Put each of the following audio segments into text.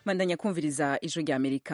bandanya kumviriza ijwi rya amerika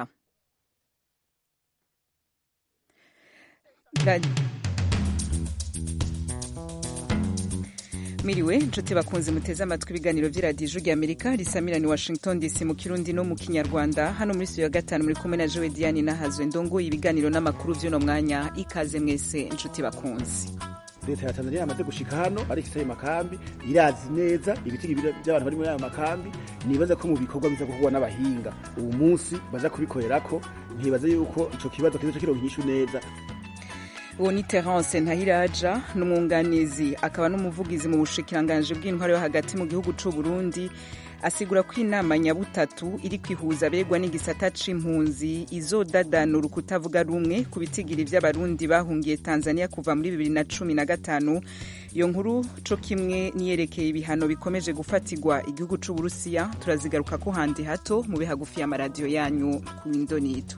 miriwe inshuti bakunze muteze amatwi ibiganiro by'iradiyo ijwi rya amerika risamirani washington dc mu kirundi no mu kinyarwanda hano muri studio ya gatanu muri kumwe na jowe diane nahazwe ndongoye ibiganiro n'amakuru by'uno mwanya ikaze mwese inshuti bakunze leta ya tanzania yamaze gushika hano ariko isaye makambi irazi neza ibitigi by'abantu bari muri ayo makambi nibaza ko mu bikorwa biza gukorwa n'abahinga ubu munsi baza kubikorerako ntibaza yuko ico kibazo kizoca kironka inyishu neza uwo ni terence ntahiraja ni umwunganizi akaba n'umuvugizi mu bushikiranganji bw'intwaro yo hagati mu gihugu c'u burundi asigura ko inama nyabutatu iri kwihuza abegwa n'igisata c'impunzi izodadanura ukutavuga rumwe ku bitigiri vy'abarundi bahungiye tanzania kuva muri bibiri na cumi na gatanu iyo nkuru co kimwe niyerekeye ibihano bikomeje gufatirwa igihugu c'uburusiya turazigaruka ko handi hato mube hagufi y'amaradiyo yanyu ku indonito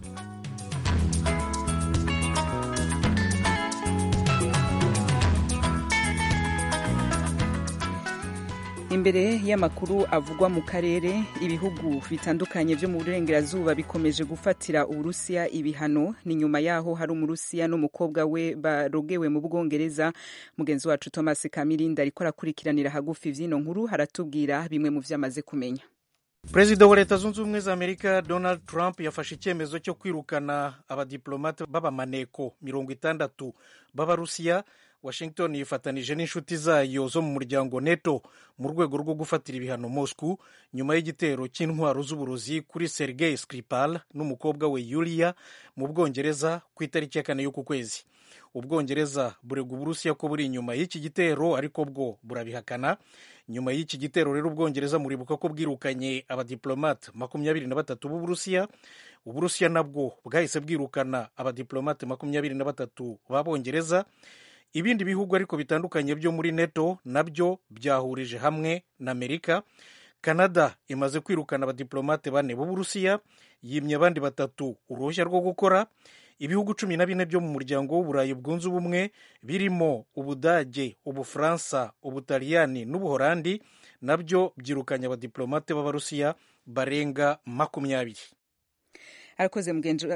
imbere y'amakuru avugwa mu karere ibihugu bitandukanye vyo mu burengerazuba bikomeje gufatira uburusiya ibihano ni nyuma yaho hari umurusiya n'umukobwa we barogewe mu bwongereza mugenzi wacu thomas kamirinda ariko arakurikiranira hagufi vy'ino nkuru haratubwira bimwe mu vyo amaze kumenya perezida wa leta zunze ubumwe za amerika donald trump yafashe icyemezo cyo kwirukana abadiplomate b'abamaneko mirongo itandatu b'abarusiya washington yifatanije n'inshuti zayo zo mu muryango neto mu rwego rwo gufatira ibihano moscow nyuma y'igitero cy'intwaro z'uburozi kuri sergei skripal n'umukobwa we yulia mu bwongereza ku itariki ya kane y'uku kwezi ubwongereza burega uburusiya ko buri inyuma y'iki gitero ariko bwo burabihakana nyuma y'iki gitero rero ubwongereza muribuka ko bwirukanye abadiplomate makumyabiri na batatu b'uburusiya uburusiya nabwo bwahise bwirukana abadiplomate makumyabiri na batatu b'abongereza ibindi bihugu ariko bitandukanye byo muri neto nabyo byahurije hamwe na amerika canada imaze kwirukana abadiplomate bane b'uburusiya yimye abandi batatu uruhushya rwo gukora ibihugu cumi na bine byo mu muryango w'uburayi bwunze ubumwe birimo ubudage ubufaransa ubutaliyani n'ubuholandi nabyo byirukanye abadiplomate b'abarusiya barenga makumyabiri arakoze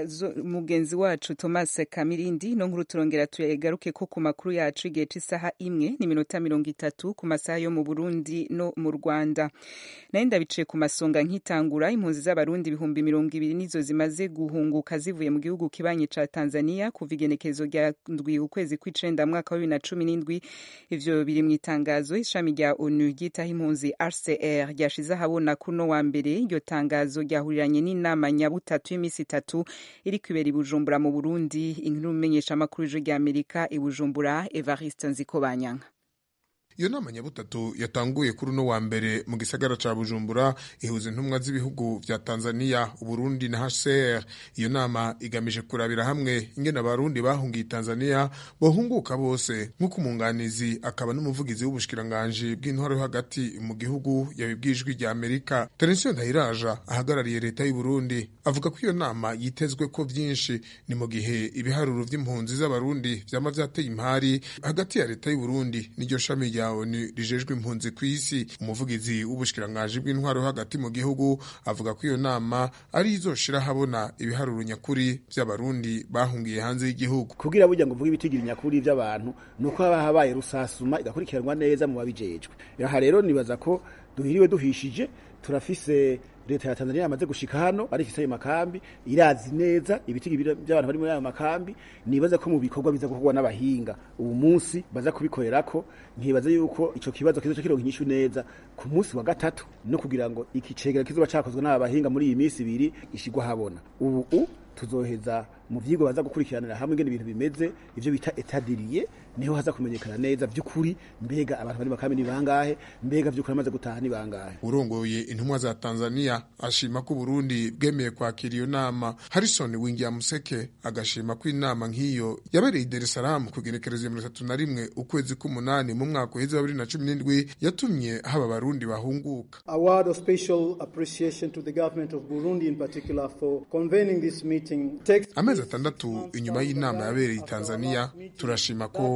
mugenzi wacu thomas kamirindi no nkuru turongera tugaruke ko ku makuru yacu igihe cy'isaha imwe n'iminota mirongo itatu ku masaha yo mu burundi no mu rwanda nayo ndabiciye ku masonga nk'itangura impunzi z'abarundi ibihumbi mirongo ibiri nizo zimaze guhunguka zivuye mu gihugu kibanyi ca tanzania kuva igenekezo rya ndwi ukwezi kw'icenda mwaka wa bibiri na cumi n'indwi ivyo biri mu itangazo ishami rya onu ryitaho impunzi rcr ryashize ahabona kuno wa mbere iryo tangazo ryahuriranye n'inama nyabutatu y'imisi itatu iri kwibera i bujumbura mu burundi inkuru imenyesha amakuru y'ijwi rya amerika i bujumbura evariste nzikobanyanka iyo nama nyabutatu yatanguye kuri uno wa mbere mu gisagara ca bujumbura ihuza intumwa z'ibihugu vya tanzania uburundi na hcr iyo nama igamije kurabira hamwe ingene abarundi bahungiye tanzania bohunguka bose nk'uko umunganizi akaba n'umuvugizi w'ubushikiranganji bw'intwaro yo hagati mu gihugu yabibwijwe rya amerika terensiyo ndahiraja ahagarariye leta y'uburundi avuga ko iyo nama yitezwe ko vyinshi ni mu gihe ibiharuro vy'impunzi z'abarundi vyama vyateye impari hagati ya leta y'uburundi n'iryo shami rya onu rijejwe impunzi ku isi umuvugizi w'ubushikiranganji bw'intwaro hagati mu gihugu avuga ko iyo nama ari izoshira habona ibiharuro nyakuri vy'abarundi bahungiye hanze y'igihugu kugira burya ngo uvuge ibitigiri nyakuri vy'abantu nuko haba habaye rusasuma igakurikiranwa neza mu babijejwe aha rero nibaza ko duhiriwe duhishije turafise leta ya Tanzania yamaze gushika hano ariko isaye makambi irazi neza ibitigi by'abantu bari muri ayo makambi nibaza ko mu bikorwa biza gukorwa n'abahinga ubu munsi baza kubikorerako ntibaza yuko ico kibazo kizoca kironka inyishu neza ku munsi wa gatatu no kugira ngo iki cegera kizoba cakozwe n'aba bahinga muri iyi minsi ibiri ishigwa habona ubu tuzoheza mu vyigwa baza gukurikiranira hamwe ingene ibintu bimeze ivyo bita etadiriye niho haza kumenyekana neza vy'ukuri mbega abantu bari makambi ni bangahe mbega vy'ukuri amaze gutaha ni bangahe urongoye intumwa za Tanzania ashima ko Burundi bwemeye kwakira iyo nama Harrison Wingia Museke agashima ko inama nk'iyo yabereye i Dar es Salaam ku igenekerezo ya mirongo itatu na rimwe ukwezi k'umunani mu mwaka uheze wa bibiri na cumi n'indwi yatumye haba abarundi bahunguka A word of special appreciation to the government of Burundi in particular for convening this meeting. Takes amezi atandatu inyuma y'inama yabereye i Tanzania turashima ko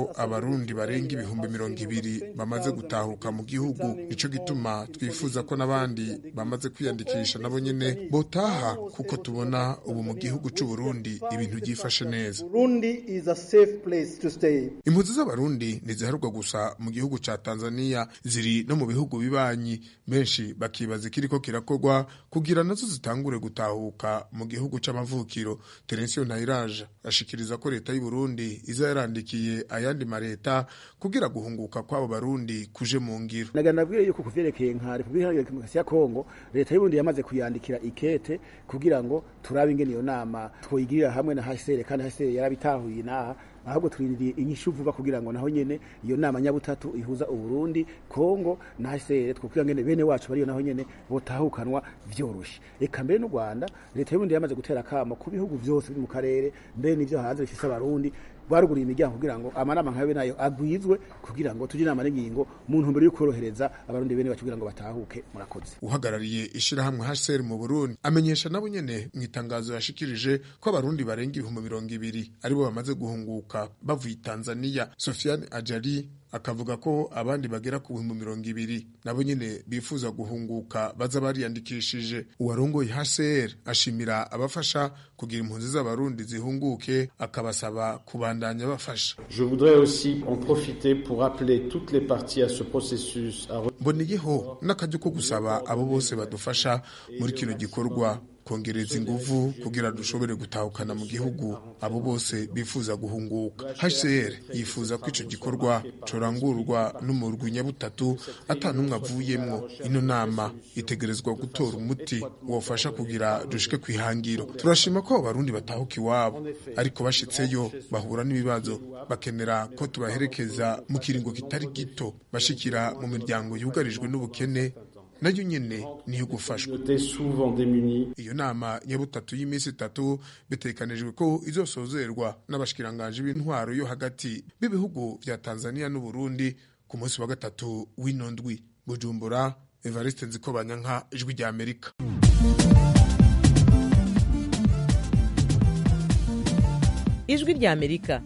ko abarundi barenga ibihumbi mirongo ibiri bamaze gutahuka mu gihugu nico gituma twifuza ko n'abandi bamaze kwiyandikisha nabo nyene botaha kuko tubona ubu mu gihugu c'u Burundi ibintu byifashe neza Burundi is a safe place to stay. impunzi z'abarundi ntiziharurwa gusa mu gihugu ca tanzania ziri no mu bihugu bibanyi benshi bakibaza ikiriko kirakorwa kugira nazo zitangure gutahuka mu gihugu c'amavukiro terensiyo ntayiraje ashikiriza ko leta y'u Burundi iza yarandikiye ayandi mareta kugira guhunguka kw'abo barundi kuje mu ngiro nagana nabwiye yuko kuvyerekeye nka Republika Iharanira Demokarasi ya Kongo leta y'Uburundi yamaze kuyandikira ikete kugira ngo turabe ingene iyo nama twoyigirira hamwe na HCR kandi HCR yarabitahuye naha ahubwo turindiriye inyishu vuba kugira ngo naho nyene iyo nama nyabutatu ihuza Uburundi Kongo na HCR twokwiga ngene bene wacu bariyo naho nyene botahukanwa vyoroshe eka mbere n'u Rwanda leta y'Uburundi yamaze gutera kamo ku bihugu vyose biri mu karere mbere n'ivyo hanze bifise abarundi baruguriye imiryango kugira ngo amanama nkabe nayo agwizwe kugira ngo tujye inama n'ingingo mu ntumbero yo korohereza abarundi bene bacu kugira ngo batahuke murakoze uhagarariye ishirahamwe HCR mu Burundi amenyesha nabo nyene mu itangazo yashikirije ko abarundi barenga ibihumbi mirongo ibiri aribo bamaze guhunguka bavuye Tanzania Sofiane Ajali akavuga ko abandi bagera ku bihumbi mirongo ibiri nabo nyene bifuza guhunguka baza bariyandikishije uwarongoye HCR ashimira abafasha kugira impunzi z'abarundi zihunguke akabasaba kubandanya bafasha Je voudrais aussi en profiter pour appeler toutes les parties à ce processus à mboneyeho n'akaryo ko gusaba abo bose badufasha muri kino gikorwa kongereza inguvu kugira dushobore gutahukana mu gihugu abo bose bifuza guhunguka HCR yifuza ko ico gikorwa corangurwa n'umurwi nyabutatu ata n'umwe avuyemwo ino nama itegerezwa gutora umuti wofasha kugira dushike kwihangiro turashima ko abo barundi batahuka iwabo ariko bashitseyo bahura n'ibibazo bakenera ko tubaherekeza mu kiringo kitari gito bashikira mu miryango yugarijwe n'ubukene nayo nyene niyo gufashwa côté souvent démunis. iyo nama nyabutatu y'iminsi itatu bitekanijwe ko izosozerwa n'abashikiranganje b'intwaro yo hagati b'ibihugu vya Tanzania n'u Burundi ku munsi wa gatatu w'ino ndwi Bujumbura Evariste Nzikobanyanka ijwi rya Amerika ijwi rya amerika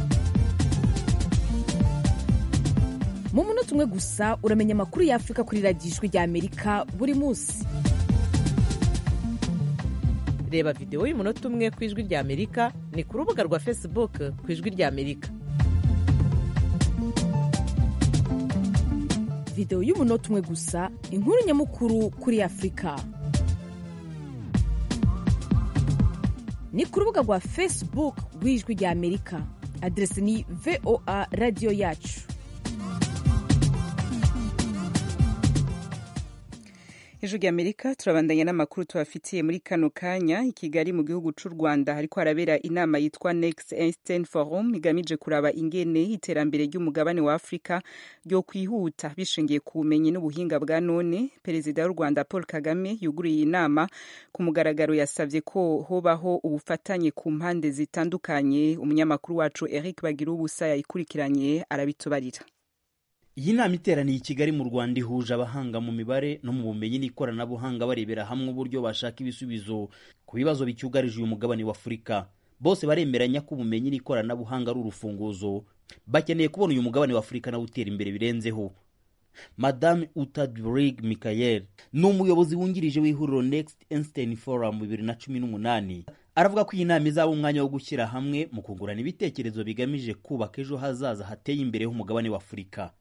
mu munota umwe gusa uramenya amakuru y'afurika kuri radiyo ijwi rya amerika buri munsi reba videwo y'umunota umwe ku ijwi rya amerika ni ku rubuga rwa facebook ku ijwi rya amerika videwo y'umunota umwe gusa inkuru nyamukuru kuri afurika ni ku rubuga rwa facebook rw'ijwi rya amerika aderesi ni voa radiyo yacu ijwi rya amerika turabandanya n'amakuru tubafitiye muri kano kanya i kigali mu gihugu c'u rwanda hariko harabera inama yitwa next einstein forum igamije kuraba ingene iterambere ry'umugabane wa afurika ryo kwihuta bishingiye ku bumenyi n'ubuhinga bwa none perezida w'u rwanda paul kagame yuguriye iyi nama ku mugaragaro yasavye ko hobaho ubufatanye ku mpande zitandukanye umunyamakuru wacu eric bagira ubusa yayikurikiranye arabitubarira iyi nama iteraniye i kigali mu rwanda ihuje abahanga mu mibare no mu bumenyi n'ikoranabuhanga barebera hamwe uburyo bashaka ibisubizo ku bibazo bicyugarije uyu mugabane wa afurika bose baremeranya ko ubumenyi n'ikoranabuhanga ari urufunguzo bakeneye kubona uyu mugabane wa afurika nawe utera imbere birenzeho madame utadrig michael ni umuyobozi wungirije w'ihuriro next einstein forum bibiri na cumi n'umunani aravuga ko iyi nama izaba umwanya wo gushyira hamwe mu kungurana ibitekerezo bigamije kubaka ejo hazaza hateye imbere h'umugabane wa afurika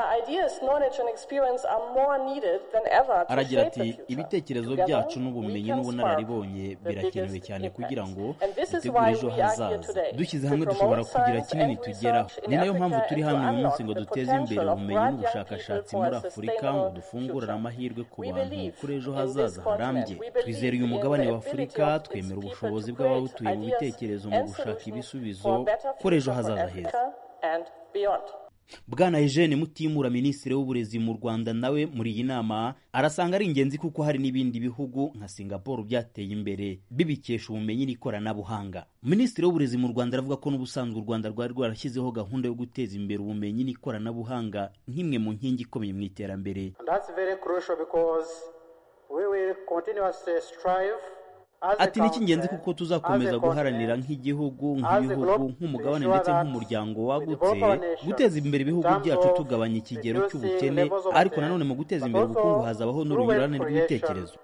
aragira ati ibitekerezo byacu n'ubumenyi n'ubunararibonye birakenewe cyane kugira ngo dutegure ejo hazaza dushyize hamwe dushobora kugira kinini tugeraho ni nayo mpamvu turi hano uyu munsi ngo duteze imbere ubumenyi n'ubushakashatsi muri afurika ngo dufungurire amahirwe ku bantu kuri ejo hazaza harambye twizera uyu mugabane wa afurika twemera ubushobozi bw'abawutuye mu bitekerezo mu gushaka ibisubizo kuri ejo hazaza heza bwana eugene mutimura minisitiri w'uburezi mu rwanda nawe muri iyi nama arasanga ari ingenzi kuko hari n'ibindi bihugu nka singapore byateye imbere bibikesha ubumenyi n'ikoranabuhanga minisitiri w'uburezi mu rwanda aravuga ko n'ubusanzwe u rwanda rwari rwarashyizeho gahunda yo guteza imbere ubumenyi n'ikoranabuhanga nk'imwe mu nkingi ikomeye mu iterambere ati ni icy'ingenzi kuko tuzakomeza guharanira nk'igihugu nk'ibihugu nk'umugabane ndetse nk'umuryango wagutse guteza imbere ibihugu byacu tugabanya ikigero cy'ubukene ariko nanone mu guteza imbere ubukungu hazabaho n'urunyurane rw'ibitekerezo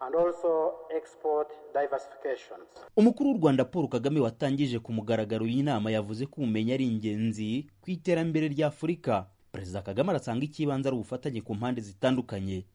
umukuru w'u rwanda paul kagame watangije ku mugaragaro y'inama yavuze ko ubumenyi ari ingenzi ku iterambere rya afurika perezida kagame arasanga icy'ibanze ari ubufatanye ku mpande zitandukanye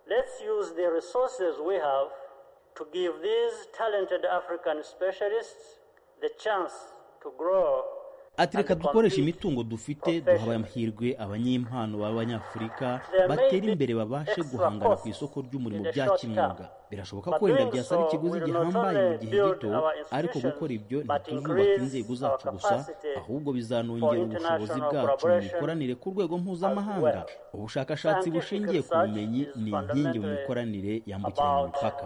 to give these talented African specialists the chance to grow ati reka dukoreshe imitungo dufite duha amahirwe abanyempano b'abanyafurika batera imbere babashe guhangana ku isoko ry'umurimo bya kimwuga birashoboka ko wenda byasaba ikiguzi gihambaye mu gihe gito ariko gukora ibyo ntituzubaka inzego zacu gusa ahubwo bizanongera ubushobozi bwacu mu mikoranire ku rwego mpuzamahanga ubushakashatsi bushingiye ku bumenyi ni inkingi mu mikoranire yambukiranya imipaka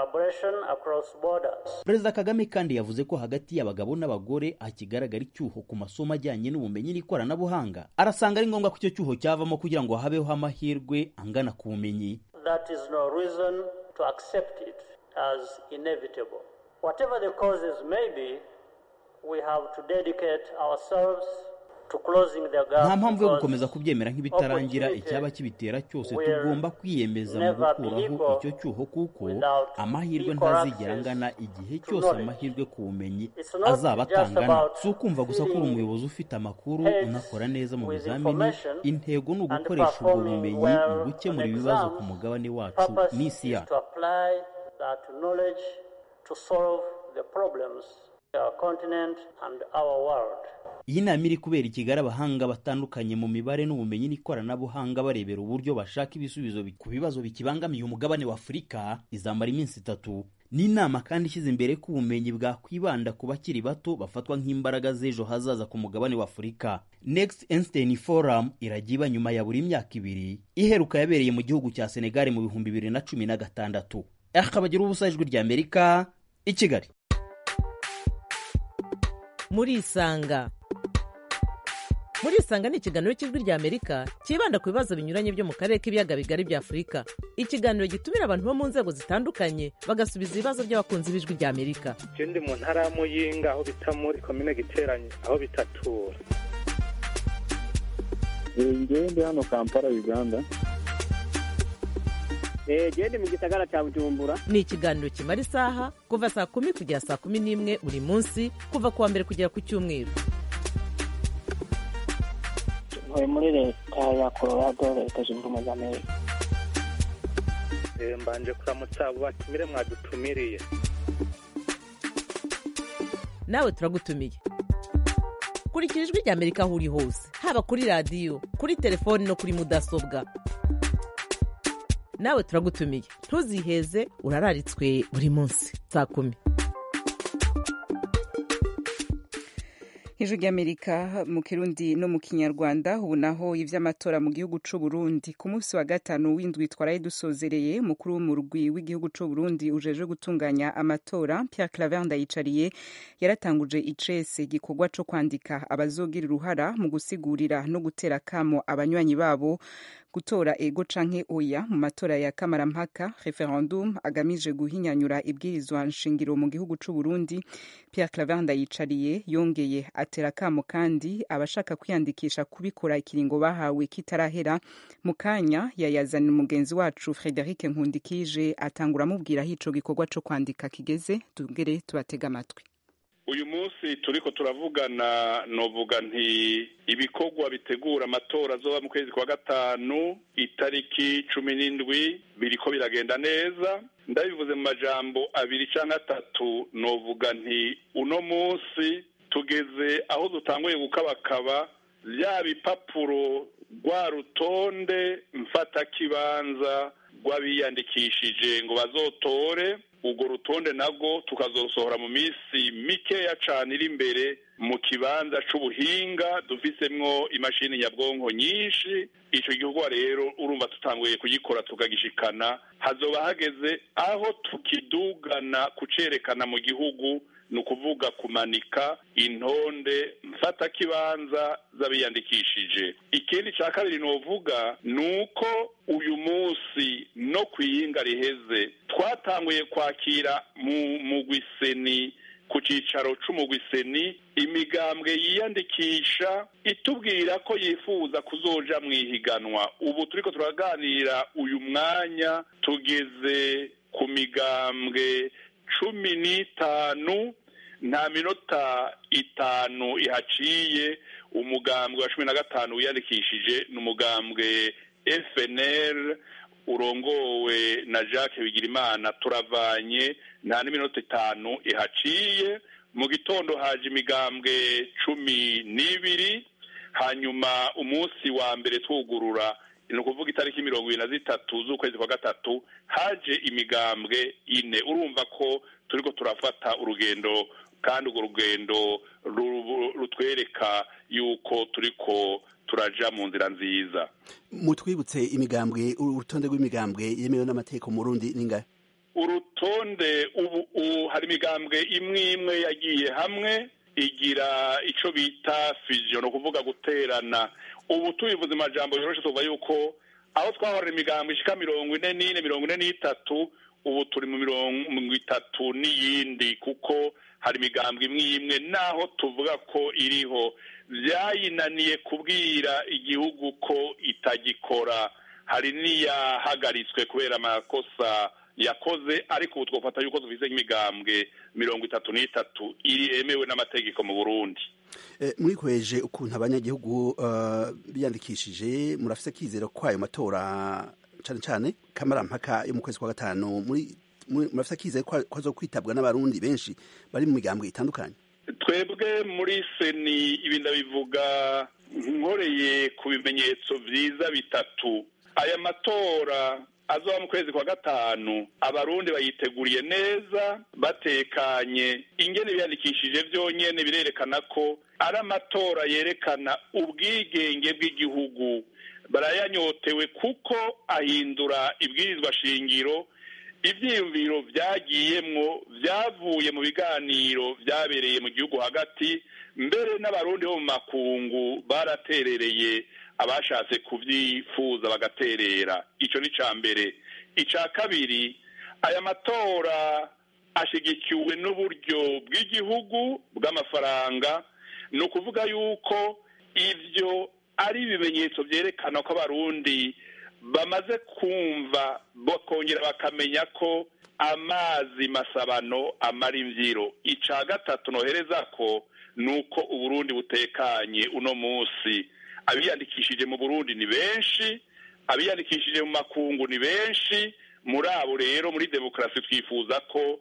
perezida kagame kandi yavuze ko hagati y'abagabo n'abagore hakigaragara icyuho ku masomo ajyanye n'ubumenyi n'ikoranabuhanga arasanga ari ngombwa ko icyo cyuho cyavamo kugira ngo habeho amahirwe angana ku bumenyi that is no reason to accept it as inevitable. Whatever the causes may be, we have to dedicate ourselves nta mpamvu yo gukomeza kubyemera nk'ibitarangira icyaba kibitera cyose tugomba kwiyemeza mu gukuraho icyo cyuho kuko amahirwe ntazigera angana igihe cyose amahirwe ku bumenyi azaba atangana si ukumva gusa ko uri umuyobozi ufite amakuru unakora neza mu bizamini intego ni ugukoresha ubwo bumenyi mu gukemura ibibazo ku mugabane wacu n'isi yacu iyi nama iri kubera i kigali abahanga batandukanye mu mibare n'ubumenyi n'ikoranabuhanga barebera uburyo bashaka ibisubizo ku bibazo bikibangamiye umugabane wa afurika izamara iminsi itatu ni inama kandi ishyize imbere ko ubumenyi bwakwibanda ku bakiri bato bafatwa nk'imbaraga z'ejo hazaza ku mugabane wa afurika next einstein forum irajya iba nyuma ya buri myaka ibiri iheruka yabereye mu gihugu cya senegali mu bihumbi bibiri na cumi na gatandatu akabagira ubusa ijwi ry'amerika i kigali muri isanga muri isanga ni ikiganiro cy'ijwi rya amerika cyibanda ku bibazo binyuranye byo mu karere k'ibiyaga bigari bya afurika ikiganiro gitumira abantu bo mu nzego zitandukanye bagasubiza ibibazo by'abakunzi b'ijwi rya amerika je ndi mu ntara ya muyinga aho bita muri komine giteranye aho bitatura ngewe ndi hano kampala uganda gende mu gisagara cya bujumbura ni ikiganiro kimara isaha kuva saa kumi kugera saa kumi n'imwe buri munsi kuva ku wa mbere kugera ku cyumweru ntuye muri leta ya colorado leta zunze ubumwe za amerika mbanje kuramutsa abo batumire mwadutumiriye nawe turagutumiye kurikira ijwi rya amerika aho uri hose haba kuri radiyo kuri telefoni no kuri mudasobwa nawe turagutumiye ntuziheze urararitswe buri munsi saa kumi ijwi ry'amerika mu kirundi no mu kinyarwanda ubu naho iby'amatora mu gihugu cy'u Burundi ku munsi wa gatanu w'indwi twaraye dusozereye umukuru w'umurwi w'igihugu cy'u Burundi ujeje gutunganya amatora Pierre Claver Ndayicariye yaratanguje icese igikorwa cyo kwandika abazogira uruhara mu gusigurira no gutera kamo abanywanyi babo gutora ego canke oya mu matora ya kamarampaka referendum agamije guhinyanyura ibwirizwa nshingiro mu gihugu c'u Burundi Pierre Claver Ndayicariye yongeye atera kamo kandi abashaka kwiyandikisha kubikora ikiringo bahawe kitarahera mu kanya yayazana umugenzi wacu Frederic Nkundikije atangura amubwira aho ico gikorwa co kwandika kigeze tugere tubatega amatwi uyu munsi turiko turavugana novuga nti ibikorwa bitegura amatora azoba mu kwezi kwa gatanu itariki cumi n'indwi biriko biragenda neza ndabivuze mu majambo abiri canke atatu novuga nti uno munsi tugeze aho dutanguye gukabakaba bya bipapuro rwa rutonde mfatakibanza rw'abiyandikishije ngo bazotore urwo rutonde nabwo tukazosohora mu minsi mikeya cane iri imbere mu kibanza c'ubuhinga dufisemwo imashini nyabwonko nyinshi ico gikorwa rero urumva tutanguye kugikora tukagishikana hazoba hageze aho tukidugana kucerekana mu gihugu ni ukuvuga kumanika intonde mfatakibanza z'abiyandikishije ikindi cya kabiri novuga ni uko uyu munsi no ku iyinga riheze twatanguye kwakira mu mugwiseni ku cyicaro c'umugwiseni imigambwe yiyandikisha itubwira ko yifuza kuzoja mu ihiganwa ubu turiko turaganira uyu mwanya tugeze ku migambwe cumi n'itanu nta minota itanu ihaciye umugambwe wa cumi na gatanu wiyandikishije ni umugambwe fnr urongowe na jacques bigirimana turavanye nta n'iminota itanu ihaciye mu gitondo haje imigambwe cumi n'ibiri hanyuma umunsi wa mbere twugurura ni ukuvuga itariki mirongo ibiri na zitatu z'ukwezi kwa gatatu haje imigambwe ine urumva ko turiko turafata urugendo kandi urwo rugendo rutwereka yuko turiko turaja mu nzira nziza mutwibutse imigambwe urutonde rw'imigambwe yemewe n'amategeko mu Burundi ningahe urutonde ubu hari imigambwe imwe imwe yagiye hamwe igira ico bita fusion ni ukuvuga guterana ubu tubivuze amajambo yoroshe tuvuga yuko aho twahorera imigambwe ishika mirongo ine n'ine mirongo ine n'itatu ubu turi mu mirongo itatu n'iyindi kuko hari imigambwe imwe imwe naho tuvuga ko iriho byayinaniye kubwira igihugu ko itagikora hari n'iyahagaritswe kubera amakosa yakoze ariko ubu twafata yuko dufite nk'imigambwe mirongo itatu n'itatu iri yemewe n'amategeko mu burundi muri kweje ukuntu abanyagihugu biyandikishije murafite akizero ko ayo matora cyane cyane kamarampaka yo mu kwezi kwa gatanu murafite akizero ko azo kwitabwa n'abarundi benshi bari mu migambwe itandukanye twebwe muri seni ibi ndabivuga nkoreye ku bimenyetso byiza bitatu aya matora azoba mu kwezi kwa gatanu abarundi bayiteguriye neza batekanye ingene biyandikishije byonyene birerekana ko ari amatora yerekana ubwigenge bw'igihugu barayanyotewe kuko ahindura ibwirizwa shingiro ivyiyumviro vyagiyemwo vyavuye mu biganiro vyabereye mu gihugu hagati mbere n'abarundi bo mu makungu baraterereye abashatse kuvyifuza bagaterera ico ni ca mbere ica kabiri aya matora ashigikiwe n'uburyo bw'igihugu bw'amafaranga ni ukuvuga yuko ivyo ari ibimenyetso vyerekana ko abarundi bamaze kumva bakongera bakamenya ko amazi masabano amara imvyiro ica gatatu nohereza ko ni uko uburundi butekanye uno munsi abiyandikishije mu burundi ni benshi abiyandikishije mu makungu ni benshi muri abo rero muri demokarasi twifuza ko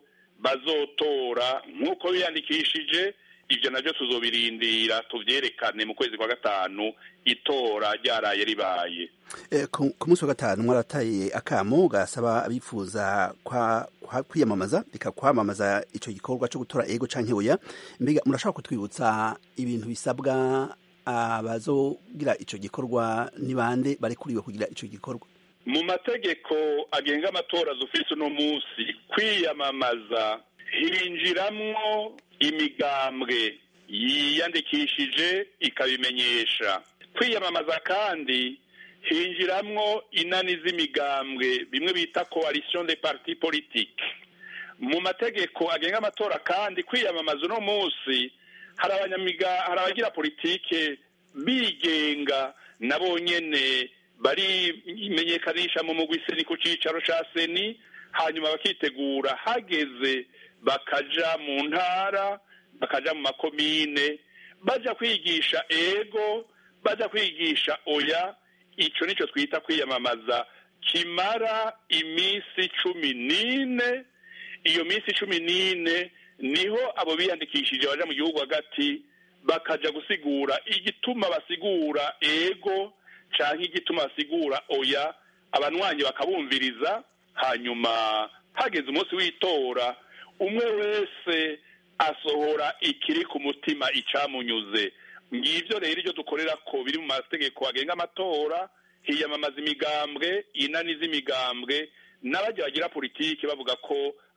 bazotora nk'uko biyandikishije ibyo nabyo tuzobirindira tuvyerekane mu kwezi kwa gatanu itora ryaraye ribaye ku munsi wa gatanu mwarataye akamo gasaba abifuza kwiyamamaza reka kwamamaza ico gikorwa co gutora ego canke oya mbega murashobora kutwibutsa ibintu bisabwa abazogira ico gikorwa ni bande barekuriwe kugira ico gikorwa mu mategeko agenga amatora zufise uno munsi kwiyamamaza hinjiramwo imigambwe yiyandikishije ikabimenyesha kwiyamamaza kandi hinjiramwo inani z'imigambwe bimwe bita coalition de parti politique mu mategeko agenga amatora kandi kwiyamamaza uno munsi hari abanyamiga hari abagira politike bigenga nabo nyene barimenyekanisha mu mugwi seni ku cicaro ca seni hanyuma bakitegura hageze bakaja mu ntara bakaja mu makomine baja kwigisha ego baja kwigisha oya ico nico twita kwiyamamaza kimara iminsi cumi n'ine iyo minsi cumi n'ine niho abo biyandikishije baja mu gihugu hagati bakaja gusigura igituma basigura ego canke igituma basigura oya abanwanyi bakabumviriza hanyuma hageze umunsi w'itora umwe wese asohora ikiri ku mutima icamunyuze ngivyo rero iryo dukorera ko biri mu mategeko agenga amatora hiyamamaza imigambwe inani z'imigambwe n'abajya bagira politiki bavuga ko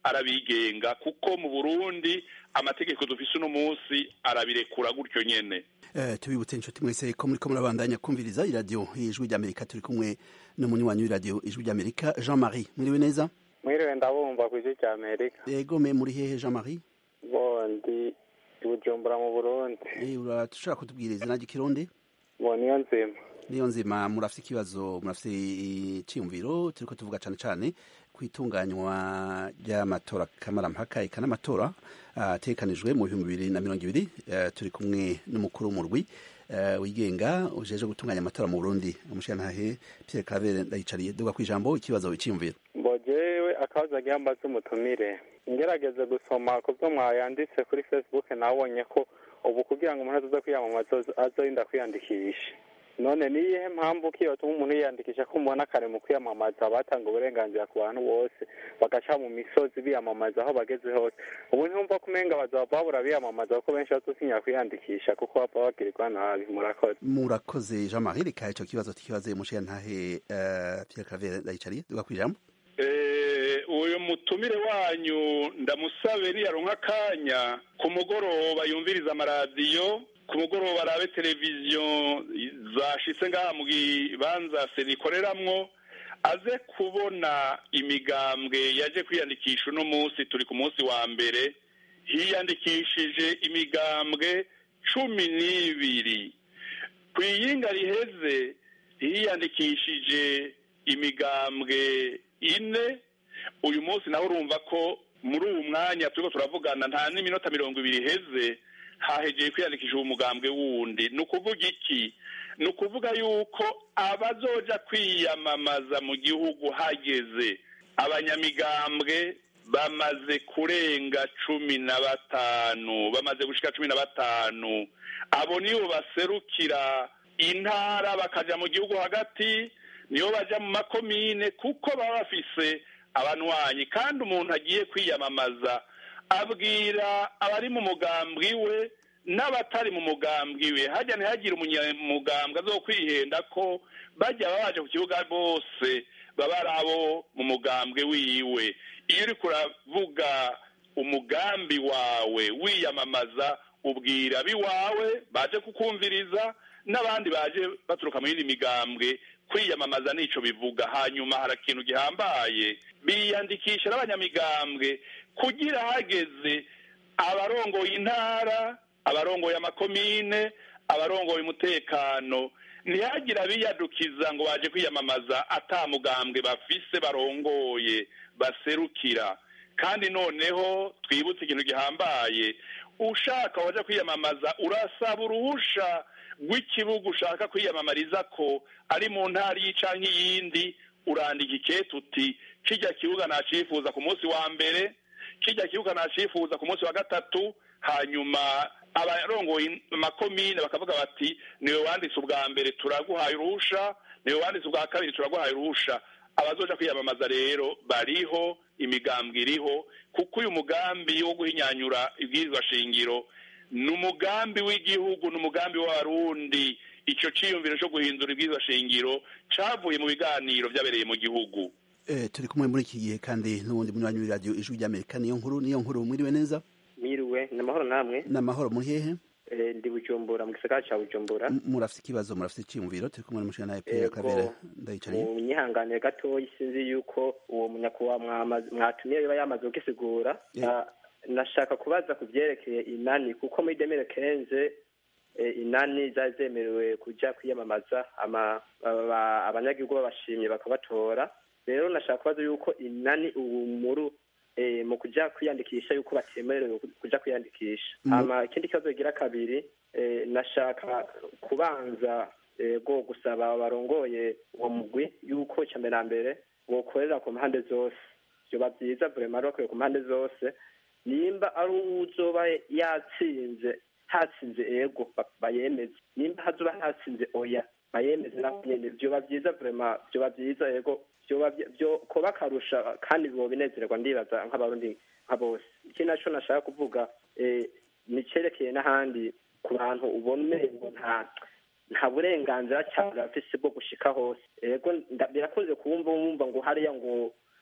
arabigenga kuko mu burundi amategeko dufise uno munsi arabirekura gutyo nyene Eh, tubibutse inshuti mwese ko muriko murabandanya kumviriza iradiyo ijwi ry'amerika turi kumwe n'umunywanyi w'iradiyo ijwi ry'amerika jean marie mwiriwe neza mwiriwe ndabumva ku ijwi ry'amerika yego me muri hehe jean marie bondi i bujumbura mu burundi Eh, urashobora kutubwira izina ry'ikirundi bo niyo nzima niyo nzima murafite ikibazo murafite icyiyumviro turiko tuvuga cane cane ku itunganywa ry'amatora kamarampaka eka n'amatora ategekanijwe mu bihumbi bibiri na mirongo ibiri Eh, turi kumwe n'umukuru w'umurwi eh, wigenga ujeje gutunganya amatora mu burundi umushirantahe pierre claver ndayicariye duga ku ijambo ikibazo icyiyumviro ngo jewe akabazo agira mbaze umutumire ngerageze gusoma ku byo mwayanditse kuri facebook nabonye ko ubu kugira ngo umuntu azoza kwiyamamaza azorinda kwiyandikisha none ni iyihe mpamvu ko iyo tuma umuntu yiyandikisha ko mubona kare mu kwiyamamaza batanga uburenganzira ku bantu bose bagaca mu misozi biyamamaza aho bageze hose ubu ntumva ko umenga bazaba babura biyamamaza kuko benshi bazotinya kwiyandikisha kuko baba bagirirwa nabi murakoze murakoze jean marie reka ico kibazo tukibaze umushirantahe eh, pierre claver ndayicariye duga ku ijambo Eh, uyu mutumire wanyu ndamusabe niyaronka akanya ku mugoroba yumviriza amaradiyo ku mugoroba arabe televiziyo zashitse ngaha mu kibanza senikoreramwo aze kubona imigambwe yaje kwiyandikisha uno munsi turi ku munsi wa mbere hiyandikishije imigambwe cumi n'ibiri ku iyinga riheze hiyandikishije imigambwe ine uyu munsi nawe urumva ko muri uwu mwanya turiko turavugana nta n'iminota mirongo ibiri iheze hahegeye kwiyandikisha uwo mugambwe wundi ni ukuvuga iki ni ukuvuga yuko abazoja kwiyamamaza mu gihugu hageze abanyamigambwe bamaze kurenga cumi na batanu bamaze gushika cumi na batanu abo nibo baserukira intara bakaja mu gihugu hagati nibo baja mu makomine kuko baba bafise abanwanyi kandi umuntu agiye kwiyamamaza abwira abari mu mugambwi we n'abatari mu mugambwi we hajya ntihagire umunyamugambwe azo kwihenda ko bajya baba baje ku kibuga bose baba ari abo mu mugambwe wiwe iyo uriko uravuga umugambi wawe wiyamamaza ubwira abiwawe baje kukumviriza n'abandi baje baturuka mu yindi migambwe kwiyamamaza nico bivuga hanyuma hari ikintu gihambaye biyandikisha n'abanyamigambwe kugira hageze abarongoye intara abarongoye amakomine abarongoye umutekano ntihagire abiyadukiza ngo baje kwiyamamaza ata mugambwe bafise barongoye baserukira kandi noneho twibutse ikintu gihambaye ushaka waje kwiyamamaza urasaba uruhusha rw'ikibuga ushaka kwiyamamariza ko ari mu ntara iyi canke iyindi urandika ikete uti kijya kibuga nacifuza ku munsi wa mbere kijya kibuga nacifuza ku munsi wa gatatu hanyuma abarongoye amakomine bakavuga bati niwe wanditse ubwa mbere turaguhaye uruhusha niwe wanditse ubwa kabiri turaguhaye uruhusha abazoja kwiyamamaza rero bariho imigambwe iriho kuko uyu mugambi wo guhinyanyura ibwirizwa shingiro ni umugambi w'igihugu ni umugambi w'abarundi icyo ciyumviro cyo guhindura ibwirizwa shingiro cavuye mu biganiro byabereye mu gihugu Eh, turi kumwe muri iki gihe kandi n'ubundi munywanyi w'iradiyo ijwi ry'amerika niyo nkuru niyo nkuru mwiriwe neza Mwiriwe ni amahoro namwe n'amahoro muri hehe Eh, ndi bujumbura mu gisagara ca bujumbura M- murafite ikibazo murafite icyiyumviro turi kumwe n'umushinga Pierre Kabera ndayicariye mu nyihanganire gatoyi sinzi yuko uwo munyakuba mwama- mwatumiye biba yamaze kugisigura Ah, nashaka kubaza ku vyerekeye inani kuko muri demere kenze eh, inani zari zemerewe kuja kwiyamamaza ama- aba- abanyagihugu babashimye bakabatora rero nashaka kubaza yuko inani ubu muri eh, mu kuja kwiyandikisha yuko batemerewe ku- kuja kwiyandikisha Mu- hama ikindi kibazo kigira kabiri eh, nashaka kubanza ego gusaba barongoye uwo mugwi yuko icya mbere na mbere bokorera ku mpande zose vyoba vyiza vrema bakorera ku mpande zose nimba ari uzoba yatsinze hatsinze ego ba- bayemeze nimba hazoba hatsinze oya bayemeze nabo nyene vyoba vyiza vrema vyoba vyiza ego vyoba vy- vyo koba akarusha kandi bobinezererwa ndibaza nk'abarundi nka bose ikindi naco nashaka kuvuga eh, ni cerekeye n'ahandi ku bantu ubona umengo nta nta burenganzira cyane bafise bwo gushika hose ego nda- birakunze kumva wumva ngo hariya ngo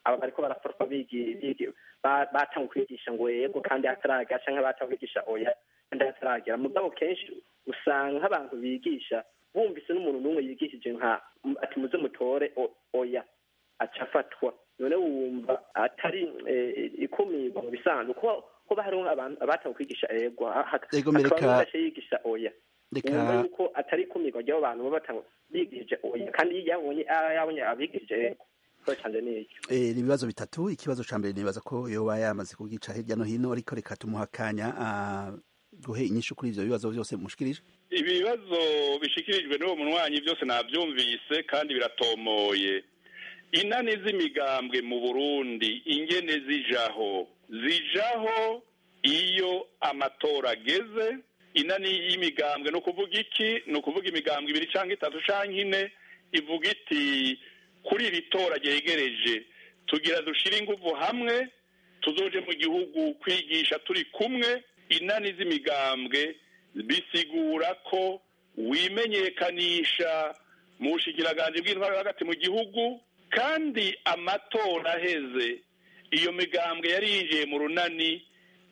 aba bariko barafatwa bigi bigi ba- batanga kwigisha ngo yego kandi hataragera canke batanga kwigisha oya kandi hataragera mugabo kenshi usanga nk'abantu bigisha bumvise n'umuntu n'umwe yigishije nka ati muze mutore o- oya aca afatwa none wumva atari eh, ikumirwa mu bisanzwe kuko kuba hariho abantu abatanga kwigisha ego Ego, mereka- hakaba yigisha oya Reka- wumva yuko atari ikumirwa ry'abo bantu baba batanga bigishije oya kandi iyo yabonye ah, yabonye abigishije ego ikibazo canje ni icyo Eh, ni ibibazo bitatu ikibazo ca mbere nibaza ko yoba yamaze kugica hirya no hino ariko reka tumuha akanya ah, guhe inyishu kuri ivyo bibazo vyose mushikirije ibi bibazo bishikirijwe n'uwo munywanyi byose nabyumvise kandi biratomoye inani z'imigambwe mu burundi ingene zijaho zijaho iyo amatora ageze inani y'imigambwe ni ukuvuga iki ni ukuvuga imigambwe ibiri cyangwa itatu cyangwa ine ivuga iti kuri iri tora ryegereje tugira dushire inguvu hamwe tuzoje mu gihugu kwigisha turi kumwe inani z'imigambwe bisigura ko wimenyekanisha mu bushikiranganje bw'intwaro hagati mu gihugu kandi amatora aheze iyo migambwe yari yinjiye mu runani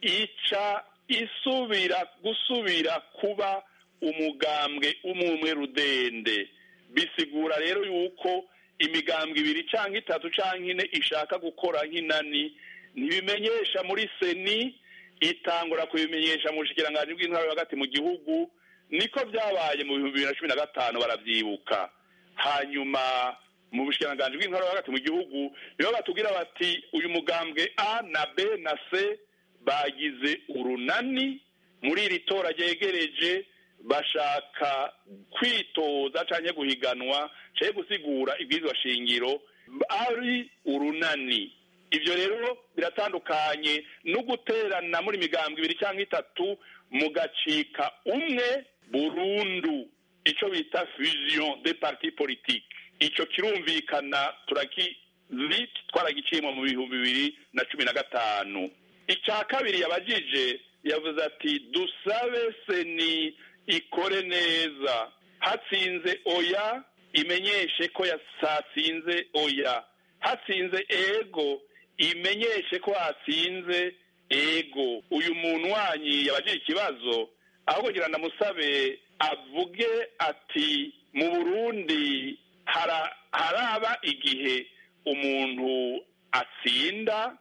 ica isubira gusubira kuba umugambwe umwe rudende bisigura rero yuko imigambwe ibiri cyangwa itatu cyangwa ine ishaka gukora nk'inani ntibimenyesha muri seni itangura kubimenyesha mu bushikiranganje bw'intwaro hagati mu gihugu niko byabaye mu bihumbi bibiri na cumi na gatanu barabyibuka hanyuma mu bushikiranganje bw'intwaro hagati mu gihugu nibo batubwira bati uyu mugambwe a na b na c bagize urunani muri iri tora ryegereje bashaka kwitoza cyangwa guhiganwa cyangwa gusigura ibwirizwa shingiro ari urunani ibyo rero biratandukanye no guterana muri migambwe ibiri cyangwa itatu mugacika umwe burundu icyo bita fusion de parti politique icyo kirumvikana turakizi twaragiciyemo mu bihumbi bibiri na cumi na gatanu icya kabiri yabajije yavuze ati dusabe seni ikore neza hatsinze oya imenyeshe ko yasatsinze oya hatsinze ego imenyeshe ko hatsinze ego uyu muntu wanyi yabajije ikibazo aho kugira ngo ndamusabe avuge ati mu burundi hara- haraba igihe umuntu atsinda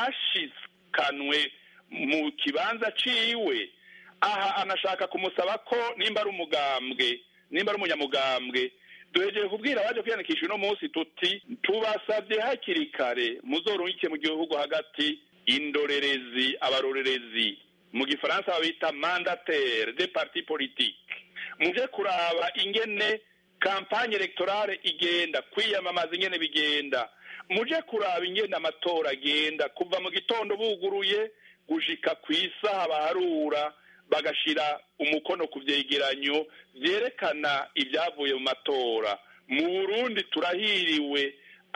ntashikanwe mu kibanza ciwe aha anashaka kumusaba ko nimba ari umugambwe nimba ari umunyamugambwe duhejeje kubwira abaje kwiyandikisha uno munsi tuti tubasabye hakiri kare muzorungike mu gihugu hagati indorerezi abarorerezi mu gifaransa babita mandataire de parti politique muje kuraba ingene kampanye electorale igenda kwiyamamaza ingene bigenda muje kuraba ingene amatora agenda kuva mu gitondo buguruye gushika ku isaha baharura bagashira umukono ku vyegeranyo vyerekana ibyavuye mu matora mu burundi turahiriwe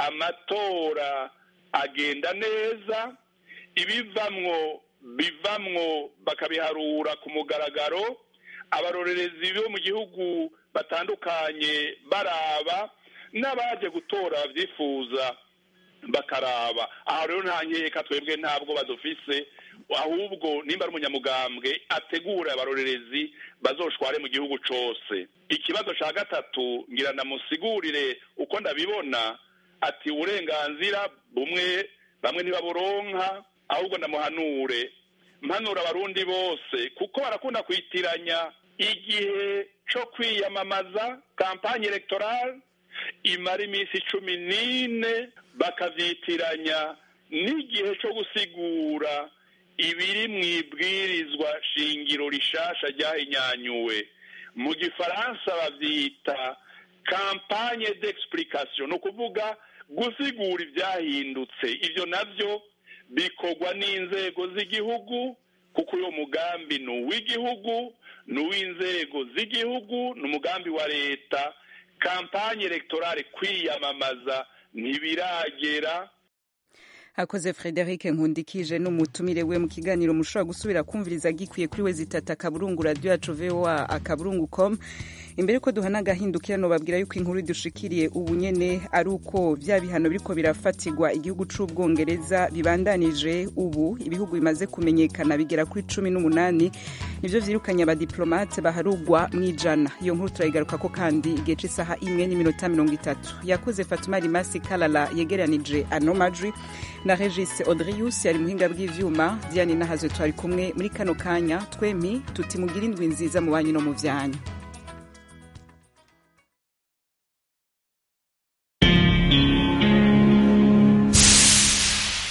amatora agenda neza ibivamwo bivamwo bakabiharura ku mugaragaro abarorerezi bo mu gihugu batandukanye baraba n'abaje gutora babyifuza bakaraba aha rero nta nkeka twebwe ntabwo badufise ahubwo nimba ari umunyamugambwe ategura abarorerezi bazoshware mu gihugu cose ikibazo ca gatatu ngira ndamusigurire uko ndabibona ati uburenganzira bumwe bamwe ntibaburonka ahubwo ndamuhanure mpanura abarundi bose kuko barakunda kwitiranya igihe co kwiyamamaza kampanye electorale imara iminsi cumi n'ine bakavyitiranya n'igihe co gusigura ibiri mu ibwirizwa shingiro rishasha ryahinyanyuwe mu gifaransa bavyita kampanye d'explication ni ukuvuga gusigura ivyahindutse ivyo navyo bikorwa n'inzego z'igihugu kuko uyo mugambi ni uw'igihugu ni uw'inzego z'igihugu ni umugambi wa leta kampanye electorale kwiyamamaza ntibiragera akoze frederic nkundikije n'umutumire we mu kiganiro mushobora gusubira kumviriza gikwiye kuri we zitata akaburungu radiyo yacu voa akaburungu com imbere ko duhana agahindukirano babwira yuko inkuru dushikiriye ubu nyene ari uko vya bihano biriko birafatirwa igihugu c'ubwongereza bibandanije ubu ibihugu bimaze kumenyekana bigera kuri cumi n'umunani nivyo vyirukanye abadiplomate baharugwa mw'ijana iyo nkuru turayigarukako kandi igihe c'isaha imwe n'iminota mirongo itatu yakoze fatuma rimasi kalala yegeranije ano majwi na regis audrius yari muhinga bw'ivyuma diane nahazo twari kumwe muri kano kanya twempi tuti mugire indwi nziza mu banyu no mu vyanyu